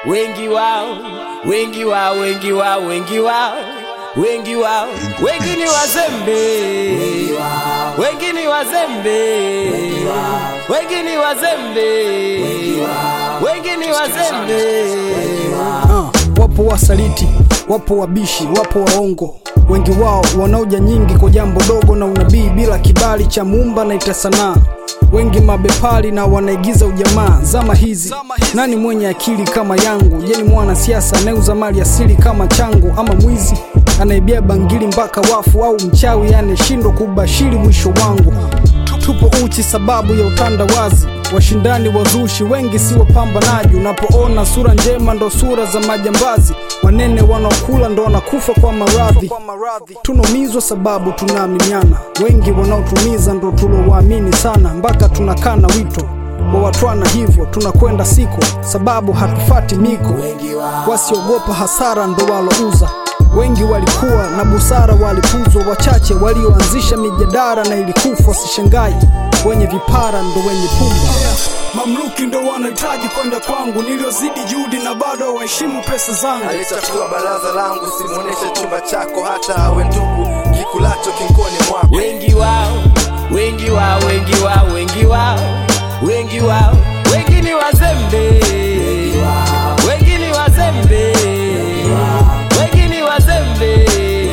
wengi wao, wengi wao, wengi wao, wengi wao, wengi wao, wengi ni wazembe, wengi ni wazembe, wengi ni wazembe, wengi ni wazembe. Ah, wapo wasaliti, wapo wabishi, wapo waongo, wengi wao wanaoja nyingi kwa jambo dogo na unabii bila kibali cha muumba na ita sanaa. Wengi mabepari na wanaigiza ujamaa. Zama hizi nani mwenye akili kama yangu? Je, ni mwanasiasa anayeuza mali asili kama changu, ama mwizi anaibia bangili mpaka wafu, au mchawi anayeshindwa kubashiri mwisho wangu? Tupo uchi sababu ya utandawazi, washindani wazushi wengi si wapambanaji. Unapoona sura njema ndo sura za majambazi, wanene wanaokula ndo wanakufa kwa maradhi. Tunaumizwa sababu tunaaminiana, wengi wanaotumiza ndo tulowaamini sana, mpaka tunakana wito wawatwana, hivyo tunakwenda siko sababu hatufati miko. Wasiogopa hasara ndo walouza Wengi walikuwa na busara, walipuzwa. Wachache walioanzisha mijadara na ilikufa. Wasishangai wenye vipara ndo wenye pumba. Mamluki ndo wanahitaji kwenda kwangu, niliozidi juhudi na bado waheshimu pesa zangu. aliyechafua baraza langu, simuoneshe chumba chako, hata awe ndugu kikulacho kinkoni mwako. wengi wao, wengi wao, wengi wao, wengi wao, wengi wao, wengi ni wazembe, wengi ni wazembe, wengi ni wazembe,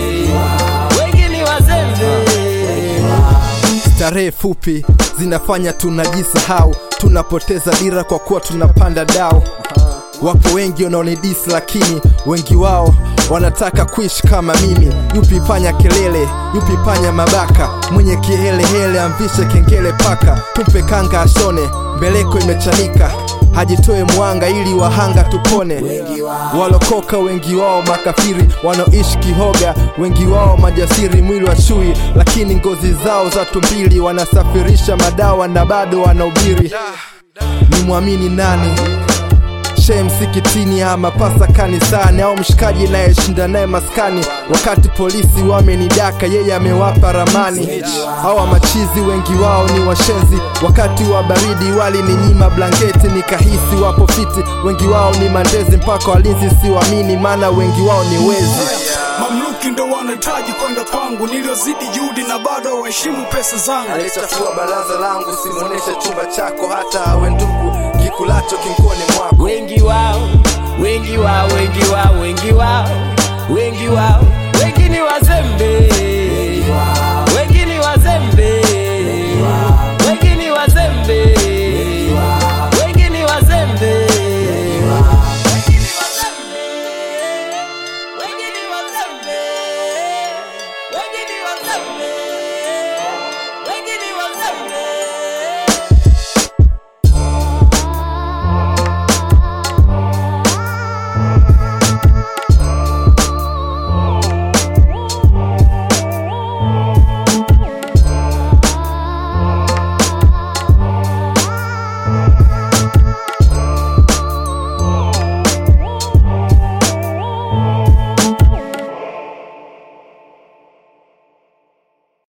wengi ni wazembe. Starehe fupi zinafanya tunajisahau, tunapoteza dira kwa kuwa tunapanda dau. Wapo wengi wanaonidisi, lakini wengi wao wanataka kuishi kama mimi. Yupi panya kelele, yupi panya mabaka, mwenye kihelehele amvishe kengele paka, tumpe kanga ashone, mbeleko imechanika hajitoe mwanga ili wahanga tupone. Walokoka wengi wao makafiri, wanaoishi kihoga wengi wao majasiri, mwili wa chui lakini ngozi zao za tumbili, wanasafirisha madawa na bado wanahubiri. Ni mwamini nani? Shehe msikitini ama pasa kanisani au mshikaji nayeshinda naye maskani, wakati polisi wamenidaka, yeye amewapa ramani. Hawa machizi wengi wao ni washenzi, wakati wa baridi walininyima blanketi, nikahisi wapo fiti. Wengi wao ni mandezi, mpaka walinzi siwamini, maana wengi wao ni wezi. Mamluki ndo wanahitaji kwenda kwangu, niliozidi juhudi na bado waheshimu pesa zangu. aliyechafua baraza langu, simuoneshe chumba chako, hata awe ndugu kikulacho kinkoni mwako. wengi wao, wengi wao, wengi wao, wengi wao, wengi wao, wengi ni wazembe, wengi ni wazembe, wengi ni wazembe, wengi ni wazembe. Wengi ni wazembe, wengi ni wazembe.